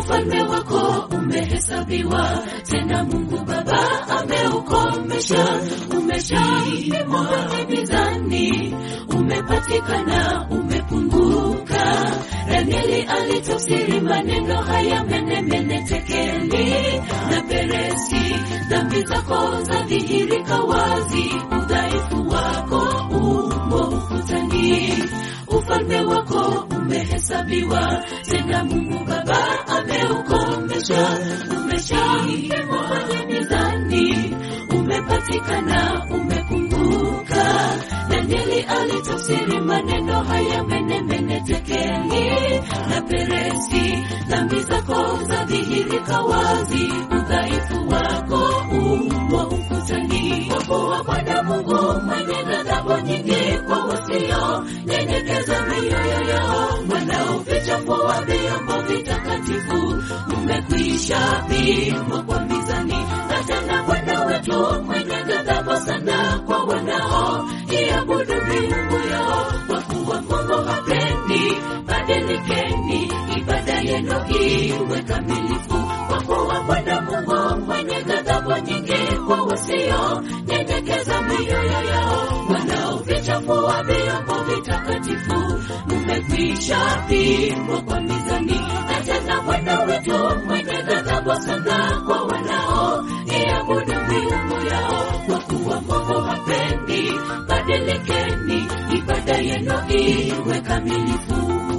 ufalme wako umehesabiwa, tena Mungu Baba ameukomesha, umeshapimwa kwenye mizani, umepatikana, umepunguka. Danieli alitafsiri maneno haya menemene, tekeli na peresi, dhambi zako zadhihirika wazi, udhaifu wako umo ukutani, ufalme wako umehesabiwa, tena Mungu Baba ameukomesha, umeshapimwa kwenye mizani, umepatikana, umepunguka. Danieli alitafsiri maneno haya menemene, tekeli na peresi, dhambi zako zadhihirika wazi, udhaifu wako umo ukutani. Kwa kuwa Bwana Mungu mwenye ghadhabu nyingi kwa wasio nyenyekeza mioyo yao, wanaovichafua vyombo vitakatifu, mmekwisha pimwa kwa mizani. Na tena Bwana wetu mwenye ghadhabu sana kwa wanao iabudu miungu yao, kwa kuwa Mungu hapendi. Badilikeni, ibada yenu iwe kamilifu, kwa kuwa Bwana Mungu mwenye ghadhabu nyingi kwa wasio nyenyekeza mioyo yao, wanaovichafua vyombo vitakatifu, mmekwisha pimwa kwa mizani. Na tena Bwana wetu mwenye ghadhabu sana kwa wanao iabudu miungu yao, kwa kuwa Mungu hapendi. Badilikeni, ibada yenu iwe kamilifu.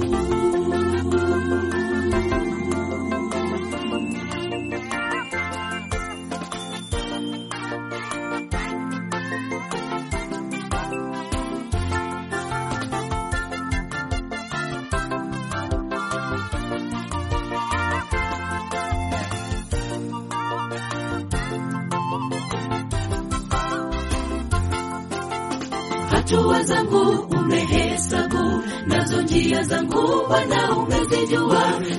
hatua zangu umehesabu, nazo njia zangu Bwana umezijua,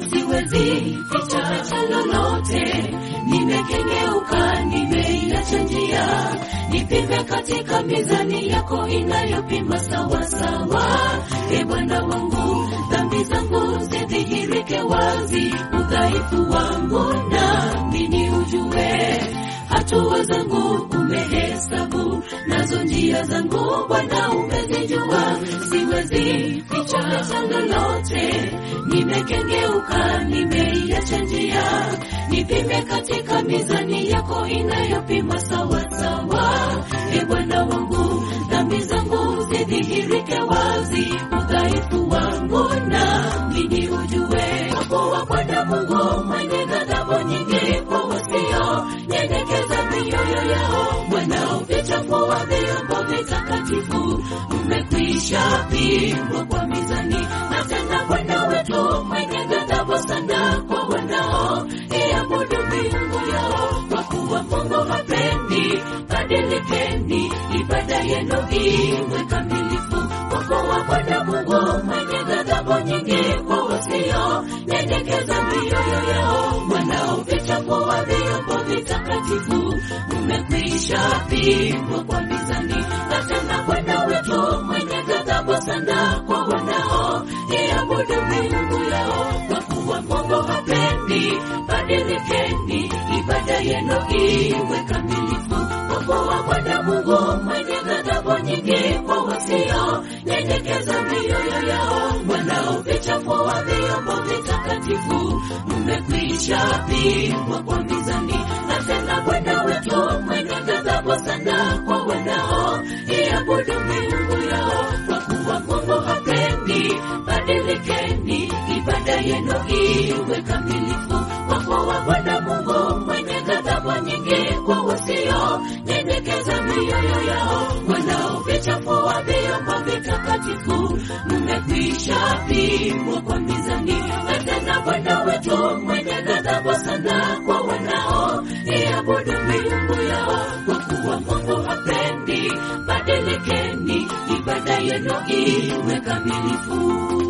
siwezi ficha cha lolote. Nimekengeuka, nimeiacha njia, nipime katika mizani yako inayopima sawasawa. E Bwana wangu, dhambi zangu zidhihirike wazi, udhaifu wangu nami ni ujue hatua zangu umehesabu, nazo njia zangu Bwana umezijua, siwezi ficha cha lolote. Nimekengeuka, nimeiacha njia, nipime katika mizani yako inayopima sawasawa. E Bwana wangu, dhambi zangu zidhihirike wazi, udhaifu wangu nami ni ujue, kwa kuwa Bwana Mungu mwenye ghadhabu nyingi kwa wasio nyenyekeza mioyo yao, wanaovichafua vyombo vitakatifu, mmekwisha pimwa kwa mizani. Na tena Bwana wetu mwenye ghadhabu sana kwa wanao iabudu miungu yao, kwa kuwa Mungu hapendi. Badilikeni, ibada yenu iwe kamilifu, kwa kuwa Bwana Mungu mwenye ghadhabu nyingi kwa wasio nyenyekeza mioyo yao, wanaovichafua vyombo vitakatifu, mmekwisha pimwa kwa mizani. Na tena Bwana wetu mwenye ghadhabu sana kwa wanao iabudu miungu yao, kwa kuwa Mungu hapendi. Badilikeni, ibada yenu iwe kamilifu, kwa kuwa Bwana Mungu mwenye ghadhabu nyingi kwa wasio nyenyekeza mioyo yao, wanaovichafua vyombo vitakatifu, mmekwisha pimwa kwa mizani. Na tena Bwana wetu mwenye ghadhabu sana kwa wanao iabudu miungu yao, kwa kuwa Mungu hapendi. Badilikeni, ibada yenu iwe kamilifu, kwa kuwa Bwana Mungu mwenye ghadhabu nyingi kwa wasio nyenyekeza mioyo yao, wanaovichafua vyombo vitakatifu, mmekwisha pimwa kwa mizani. Na tena Bwana wetu mwenye ghadhabu sana kwa wanao iabudu miungu yao, kwa kuwa Mungu hapendi. Badilikeni, ibada yenu iwe kamilifu.